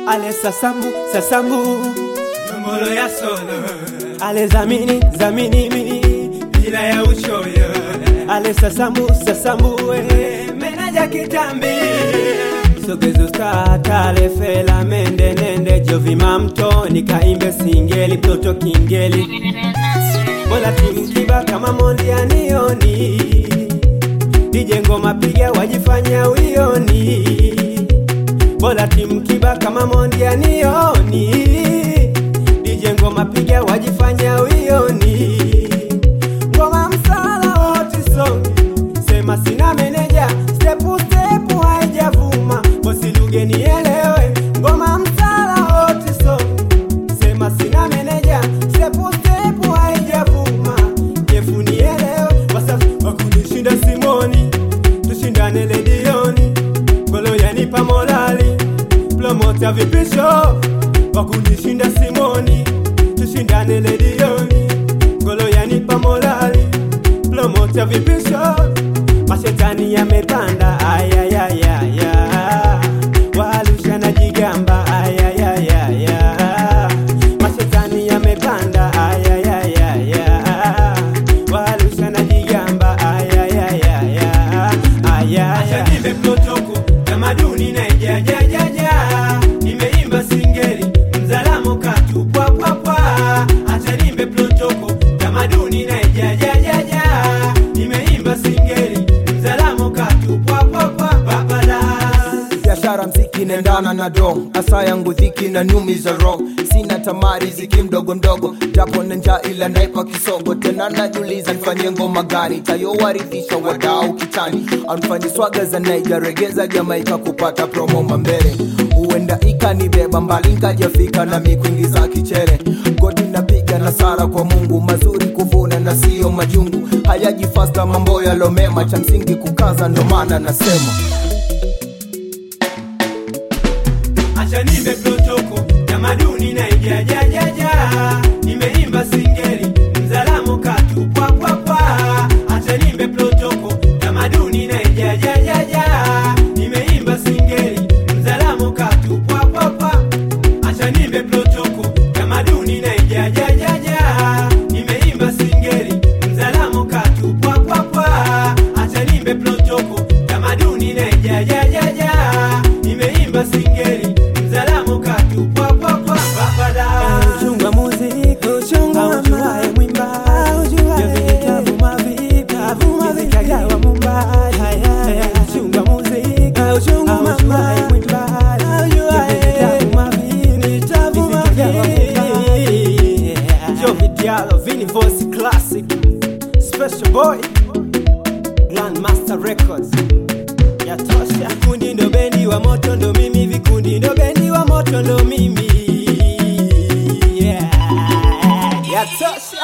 ale sasambu sasambu Nombolo ya solo ale zamini zamini mi bila ya uchoyo ale sasambu sasambu eh. menaja kitambi sogezo statale fela mende nende jovima mtoni kaimbe singeli mtoto kingeli bola timkiba kama mondianioni dije ngoma piga wajifanya wioni bola timkiba kama mondianioni dije ngoma piga wajifanya wioni ngoma msala wote songi sema sina meneja stepu stepu haijavuma bosiluge nielewe ngoma msala wote songi sema sina meneja stepu stepu haijavuma jefu nielewe wasafi wakunishinda simoni tushindane ledioni golo yanipa morali promota vipisho wakunishinda simoni tushindane ledioni golo yanipa morali promota vipisho mashetani yamepanda ayayayaya walusha na jigamba ayayayaya mashetani yamepanda ayayayaya walusha na jigamba ayayayaya ayaya Ashanibe protoko tamaduni na ijajajaja nimeimba singeli mzalamo katu pwa pwa pwa Ashanibe protoko tamaduni na ijajajaja nimeimba singeli mzalamo katu pwa pwa pwa babala biashara mziki nendana na dong asa yangu dhiki na nyumi za roho sina tamari ziki mdogo mdogo japo na njaa ila naipa kisogo tena najuliza nifanye ngoma gani tayowaridhisha wadau kitani anfanye swaga za naija regeza jamaika kupata promo mambele huenda ikanibeba mbali nkajafika na mikwingiza kichere godi napiga na sara kwa mungu mazuri kuvuna na siyo majungu hayaji fasta mambo yalomema cha msingi kukaza ndo maana nasema Ashanibe protoko tamaduni na ijajajaja nimeimba singeli mzalamo katu pwa pwa pwa Ashanibe protoko tamaduni na ijajajaja nimeimba singeli mzalamo katu pwa pwa pwa Ashanibe protoko tamaduni na ijajajaja nimeimba singeli mzalamo katu pwa pwa pwa Ashanibe protoko tamaduni na ijajajaja nimeimba singeli mzalamo katu pwa pwa pwa babada uchunga muziki aujuae mwimba vitabu mavipi vikagawa mumbai uchunga muziki aujuae mwimba vitabu mavipi vikagawa mumbai Jovi Diallo Vini Voice Classic Special Boy Grandmaster Records yatosha vikundi ndo bendi wa moto ndo mimi vikundi ndo bendi wa moto ndo mimi yeah. yatosha